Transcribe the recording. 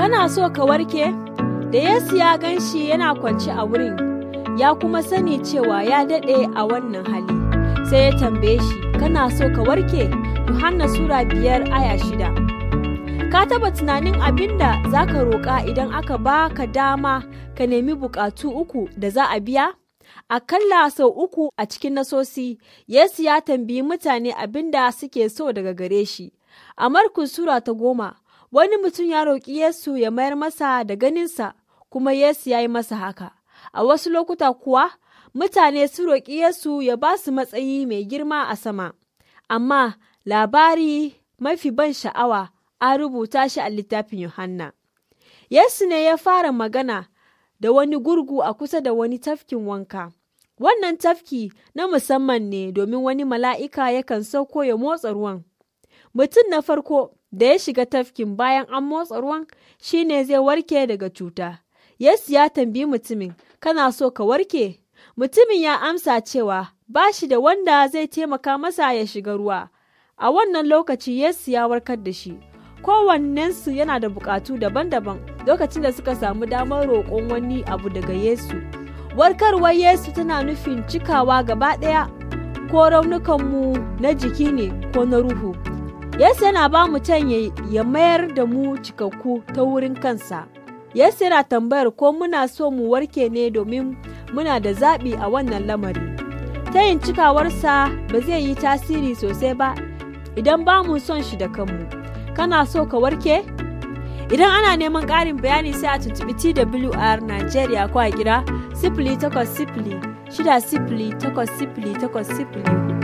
Kana so ka warke? Da Yesu ya gan shi yana kwance a wurin, ya kuma sani cewa ya daɗe a wannan hali. Sai ya tambaye shi, Kana so ka warke? Yohanna Sura biyar aya shida. Ka taba tunanin abin da za ka roƙa idan aka ba ka dama ka nemi buƙatu uku da za a biya? Akalla sau uku a cikin nasosi, Yesu ya tambayi mutane abin da suke so daga gare shi. A Markus Sura ta goma, wani mutum ya roƙi Yesu ya mayar masa da ganinsa, kuma Yesu ya yi masa haka. A wasu lokuta kuwa, mutane su roƙi Yesu ya ba su matsayi mai girma a sama. Amma labari mafi ban sha'awa an rubuta shi a littafin Yohanna. Yesu ne ya fara magana da wani gurgu a kusa da wani tafkin wanka. Wannan tafki na musamman ne domin wani mala'ika yakan sauko ya motsa ruwan. Mutum na farko da ya shiga tafkin bayan an motsa ruwan shi ne zai warke daga cuta. Yesu ya tambayi mutumin, kana so ka warke? Mutumin ya amsa cewa ba shi da wanda zai taimaka masa ya shiga ruwa. A wannan lokaci Yesu ya warkar da shi. Kowannensu yana da bukatu daban-daban lokacin da suka samu damar roƙon wani abu daga Yesu. Warkarwar Yesu tana nufin cikawa gaba ɗaya ko raunukanmu na jiki ne ko na ruhu. Yesu yana ba mu can ya mayar da mu cikakku ta wurin kansa. Yesu yana tambayar ko muna so mu warke ne domin muna da zaɓi a wannan lamari. Ta yin cikawarsa ba zai yi tasiri sosai ba idan ba mu son shi da kanmu. Kana so ka warke? Idan ana neman ƙarin bayani sai a tuntuɓi TWR Najeriya ko a kira sifili takwas sifili shida sifili takwas sifili takwas sifili